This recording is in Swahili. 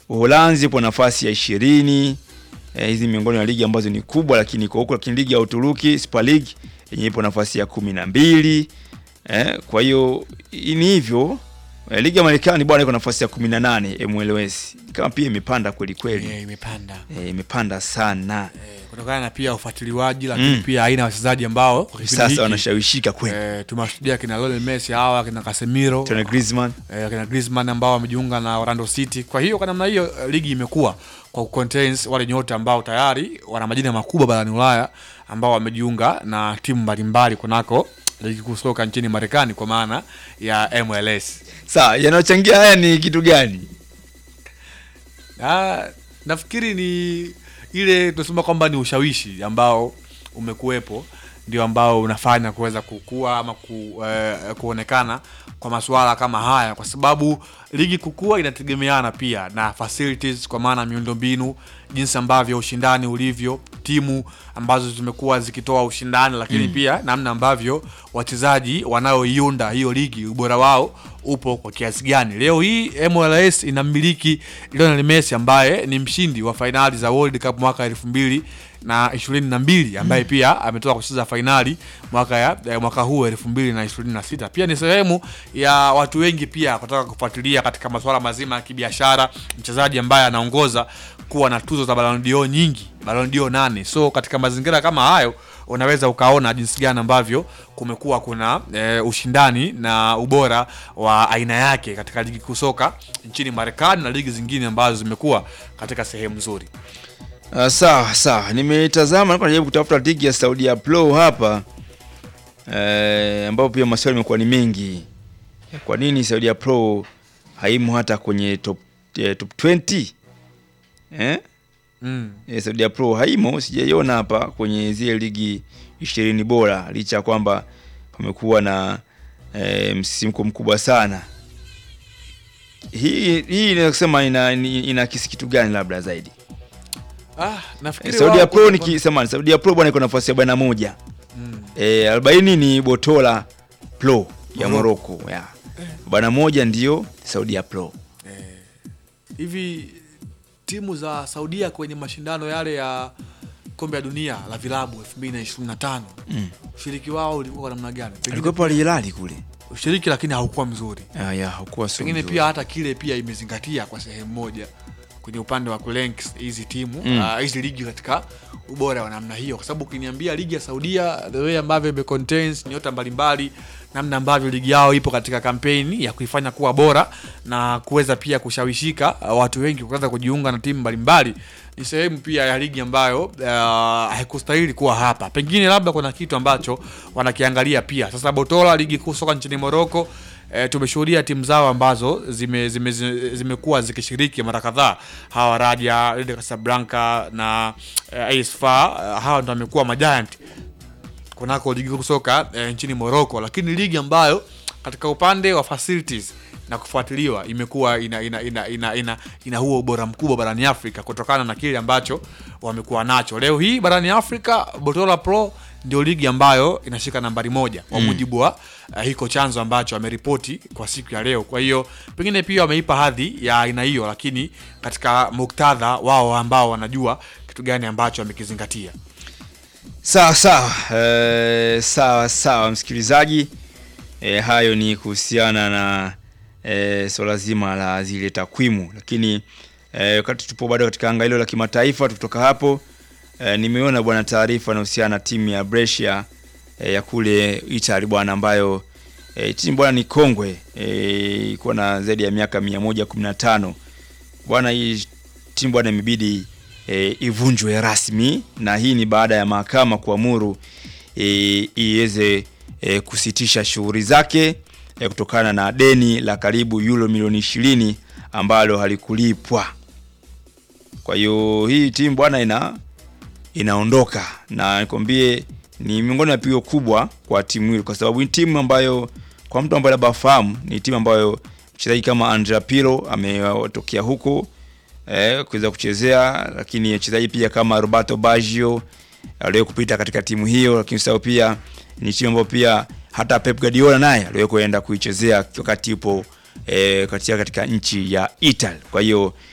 Uholanzi ipo nafasi ya ishirini. Eh, hizi miongoni mwa ligi ambazo ni kubwa, lakini iko huko, lakini ligi ya Uturuki Super League yenyewe ipo nafasi ya kumi na mbili. Eh, kwa hiyo ni hivyo. Eh, ligi ya Marekani bwana iko nafasi ya kumi na nane MLS kama pia imepanda kweli kweli, Eh, imepanda eh, imepanda sana Eh, kutokana na pia ufuatiliwaji lakini Mm. pia aina ya wachezaji ambao kwa kipindi sasa hiki, wanashawishika kweli. eh, tumewashuhudia kina Lionel Messi hawa kina Casemiro Tony Griezmann eh, kina Griezmann ambao wamejiunga na Orlando City. Kwa hiyo kwa namna hiyo eh, ligi imekuwa kwa contains wale nyota ambao tayari wana majina makubwa barani Ulaya ambao wamejiunga na timu mbalimbali kunako ligi kuu soka nchini Marekani kwa maana ya MLS. Sawa, yanayochangia haya ni kitu gani? Ah, nafikiri ni ile tunasema kwamba ni ushawishi ambao umekuwepo ndio ambao unafanya kuweza kukua ama ku, eh, kuonekana kwa masuala kama haya, kwa sababu ligi kukua inategemeana pia na facilities, kwa maana miundombinu, jinsi ambavyo ushindani ulivyo, timu ambazo zimekuwa zikitoa ushindani, lakini pia namna ambavyo wachezaji wanaoiunda hiyo ligi ubora wao upo kwa kiasi gani. Leo hii MLS inamiliki Lionel Messi ambaye ni mshindi wa fainali za World Cup mwaka elfu mbili na ishirini na mbili ambaye pia ametoka kucheza fainali mwaka ya eh, mwaka huu elfu mbili na ishirini na sita pia ni sehemu ya watu wengi pia kutaka kufuatilia katika masuala mazima ya kibiashara, mchezaji ambaye anaongoza kuwa na tuzo za Ballon d'Or nyingi, Ballon d'Or nane. So katika mazingira kama hayo unaweza ukaona jinsi gani ambavyo kumekuwa kuna e, ushindani na ubora wa aina yake katika ligi kuu soka nchini Marekani na ligi zingine ambazo zimekuwa katika sehemu nzuri. Uh, sawa sawa, nimetazama nilikuwa najaribu kutafuta ligi ya Saudi ya Pro hapa eh, ambapo pia maswali yamekuwa ni mengi. Kwa nini Saudi ya Pro haimo hata kwenye top, eh, top 20 eh? Mm. Eh, Saudi ya Pro haimo, sijaiona hapa kwenye zile ligi ishirini bora, licha ya kwamba pamekuwa na eh, msisimko mkubwa sana. Hii hii inaweza kusema ina, ina, ina kisi kitu gani labda zaidi Ah, Eh, nafikiri Saudi ya wao Pro kuna- ni kisema Saudi ya Pro bwana iko nafasi ya 41. Mm. Eh, 40 ni Botola Pro ya Morocco. Morocco ya. Bwana moja ndio Saudi ya Pro. hivi timu za Saudia kwenye mashindano yale ya kombe la dunia la vilabu 2025 Mm. ushiriki wao ulikuwa kwa namna gani? Pengine Alikuwa Al Hilal kule. ushiriki lakini haukuwa mzuri. Ah, ya hakuwa sio. Pengine mzuri. pia hata kile pia imezingatia kwa sehemu moja kwenye upande wa kurank hizi timu Mm. ah, hizi ligi katika ubora wa namna hiyo, kwa sababu ukiniambia ligi ya Saudia the way ambavyo ime contains nyota mbalimbali, namna ambavyo ligi yao ipo katika kampeni ya kuifanya kuwa bora na kuweza pia kushawishika ah, watu wengi kuweza kujiunga na timu mbalimbali, ni sehemu pia ya ligi ambayo ah, haikustahili kuwa hapa. Pengine labda kuna kitu ambacho wanakiangalia pia. Sasa Botola, ligi kuu soka nchini Morocco E, tumeshuhudia timu zao ambazo zimekuwa zime, zime zimekuwa zikishiriki mara kadhaa, hawa Raja, Wydad Casablanca na e, AS FAR e, hawa ndo wamekuwa majiant kunako ligi kuu soka e, nchini Morocco, lakini ligi ambayo katika upande wa facilities na kufuatiliwa imekuwa ina ina, ina, ina, ina, ina huo ubora mkubwa barani Afrika kutokana na kile ambacho wamekuwa nacho. Leo hii barani Afrika Botola Pro ndio ligi ambayo inashika nambari moja kwa mujibu wa uh, hiko chanzo ambacho ameripoti kwa siku ya leo. Kwa hiyo pengine pia wameipa hadhi ya aina hiyo, lakini katika muktadha wao ambao wanajua kitu gani ambacho wamekizingatia. Sawa sawa. Eh, sawa sawa msikilizaji. Eh, hayo ni kuhusiana na eh, swala zima la zile takwimu, lakini eh, wakati tupo bado katika anga hilo la kimataifa, tukitoka hapo eh, nimeona bwana taarifa inahusiana na timu ya Brescia eh, ya kule Italy bwana, ambayo eh, timu bwana ni kongwe eh, iko na zaidi ya miaka 115 bwana. Hii timu bwana imebidi e, ivunjwe rasmi na hii ni baada ya mahakama kuamuru e, iweze e, kusitisha shughuli zake e, kutokana na deni la karibu euro milioni ishirini ambalo halikulipwa. Kwa hiyo hii timu bwana ina inaondoka na nikwambie ni miongoni mwa pigo kubwa kwa timu hili, kwa sababu ni timu ambayo kwa mtu ambaye labda fahamu ni timu ambayo mchezaji kama Andrea Pirlo ametokea huko eh, kuweza kuchezea, lakini wachezaji pia kama Roberto Baggio aliwahi kupita katika timu hiyo, lakini sasa pia ni timu ambayo pia hata Pep Guardiola naye aliwahi kuenda kuichezea wakati yupo eh, katika katika nchi ya Italy. Kwa hiyo